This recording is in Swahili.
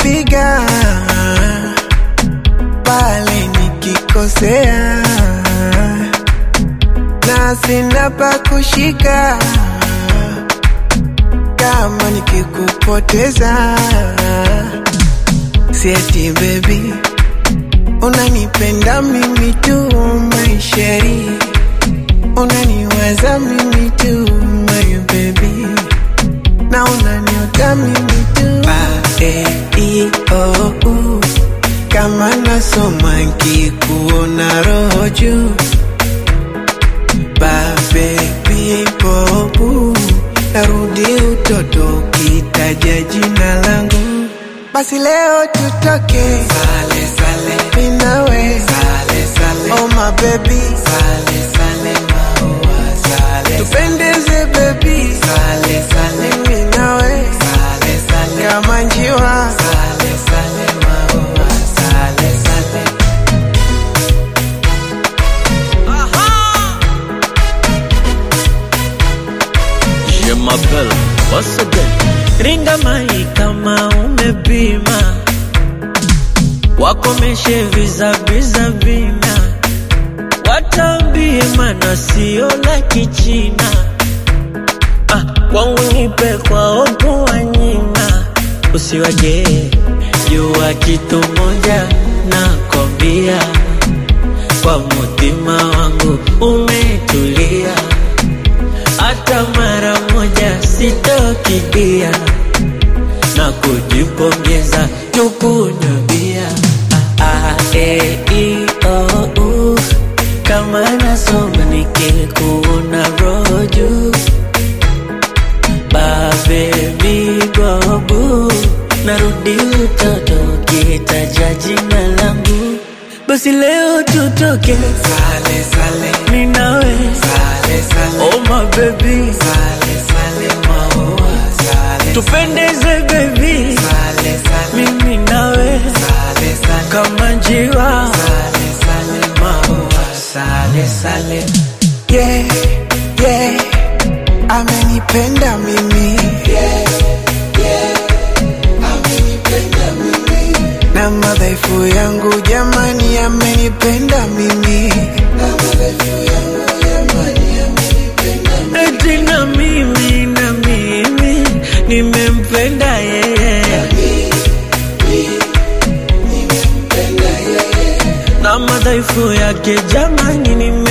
utanipiga pale nikikosea, na sina pa kushika kama nikikupoteza. Sieti baby, unanipenda mimi tu maisheri, unaniwaza mimi tu my baby, na unaniota mimi tu ba, e, i, o, u. Kama nasoma nkikuona roho juu ba baby bobu narudi utoto ukitaja jina langu basi leo tutoke sale sale minawe sale sale oh my baby sale sale maua sale tupendeze baby sale sale minawe sale sale kama njiwa sale sale maua sale sale Je m'appelle once again. Ringa mai kama umepima, wakomeshe vizaviza vina, watambie mana sio la kichina. Ah, kwangu nipe kwa opo wanyima, usiwaje jua kitu moja nakwambia, kwa mutima wangu umetulia hata mara moja sitokidia na kujipongeza tukunywa ah, ah, e, i, o, u. kama nasoma nikikuona roju babebi bobu narudi utoto kitaja jina langu basi leo tutoke sale sale ninawe sale sale oh my baby sale sale maua sale tupendeze baby sale sale mimi nawe sale sale kama njiwa sale sale maua sale sale yeah yeah amenipenda mimi yeah yeah amenipenda mimi na madhaifu yangu jamani amenipenda mimi na madhaifu yangu jamani amenipenda eti na mimi na mimi nimempenda yeye na madhaifu yake jamani nime